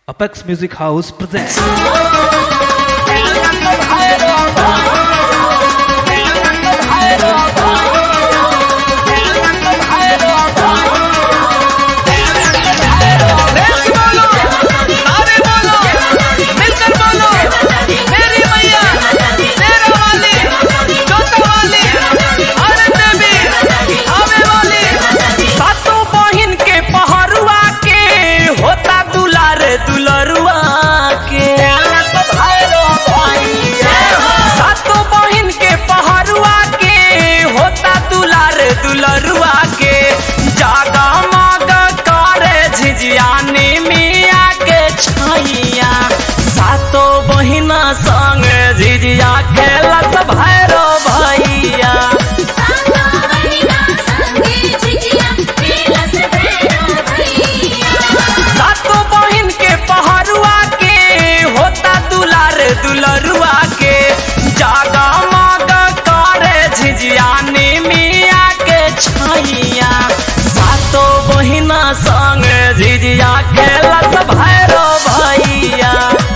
Apex Music House presents. सातों बहिन के पहरुआ के होता दुलार दुलरुआ के सातों बहिन के पहरुआ के होता दुलार दुलरुआ के जागा माग करे झिझियानी मिया के छैया सातों बहिना संग झिझिया खेलत भैरो भैया सातों बहिन के पहरुआ के होता दुलार दुलरुआ के जागा माग करे झिझियानी मिया के छैया सातों बहिना संग झिझिया खेलत भैरो भैया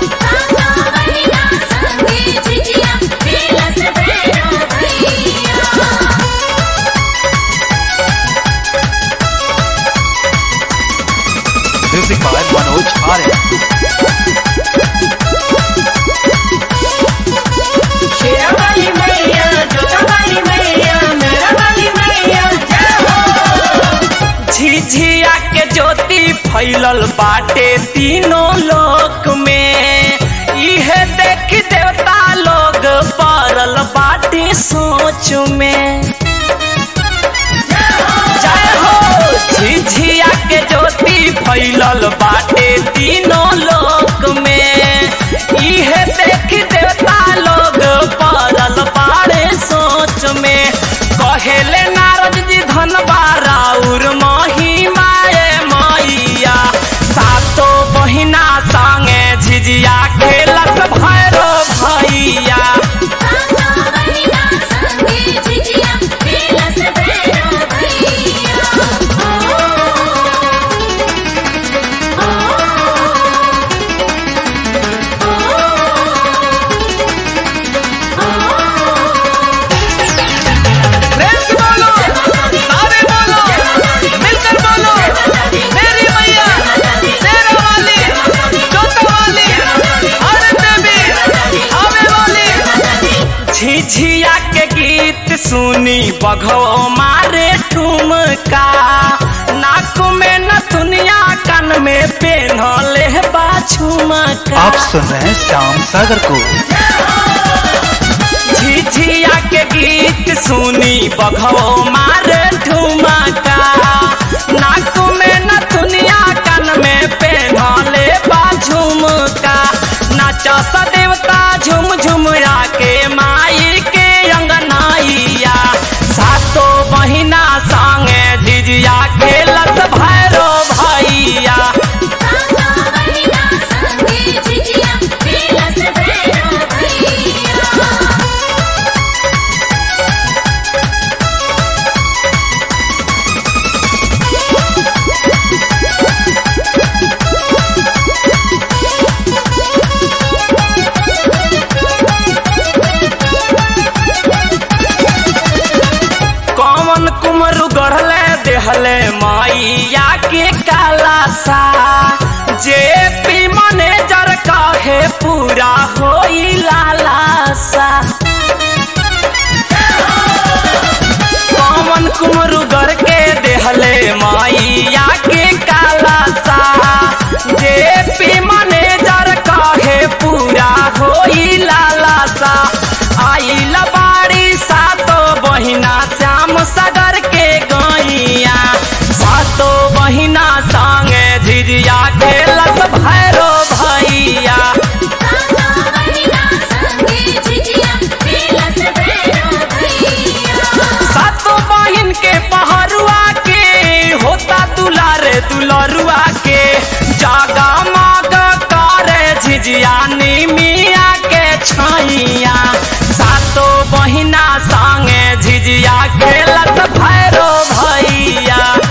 Music by Manoj Arya. झिझिया के ज्योति फैलल बाटे तीनों लोक में इहे देख देवता लोग पड़ल बाटे सोच में जय हो झिझिया के ज्योति फैलल बाटे तीनों लोक में इहे देख देवता लोग पड़ल बाड़े सोच में कहेले नारद जी धन बाराउर महिमाए मैया सातो बहिना संगे झिझिया खेलत भैरो भैया प्रेम से बोलो सारे बोलो मिलकर बोलो मेरी मैया शेरा वाली जोता वाली हर देवी आवे वाली झिझिया के गीत सुनी बघो मारे ठुमका नाक में न दुनिया कान में पेन्हले बाछुमका आप सुन रहे हैं श्याम सागर को झिझिया के गीत सुनी बघो मारे ठुमका नाक में न दुनिया कान में पेन्हले बाझुमका नाचा सा देवता झुम झुम के माई के अंगनाइया सातो बहिना संगे झिझिया खेलत भैरो भैया कौन कुमरु गढ़ले देहले माइया के काला सा जे पी मैनेजर काहे पूरा होई लाला सा कौन कुमरु गढ़ के देहले माइया के काला सा जे पी मैनेजर काहे पूरा होई लाला सा आई लबाड़ी सातो बहिना श्याम सागर के गैया सातो बहिना संगे झिझिया खेलत भैरो भैया सातो बहिन के पहरुआ के होता दुलार दुलरुआ के जागा माग करे झिझियानी मिया के छैया सातो बहिना संगे झिझिया खेलत भैरो भैया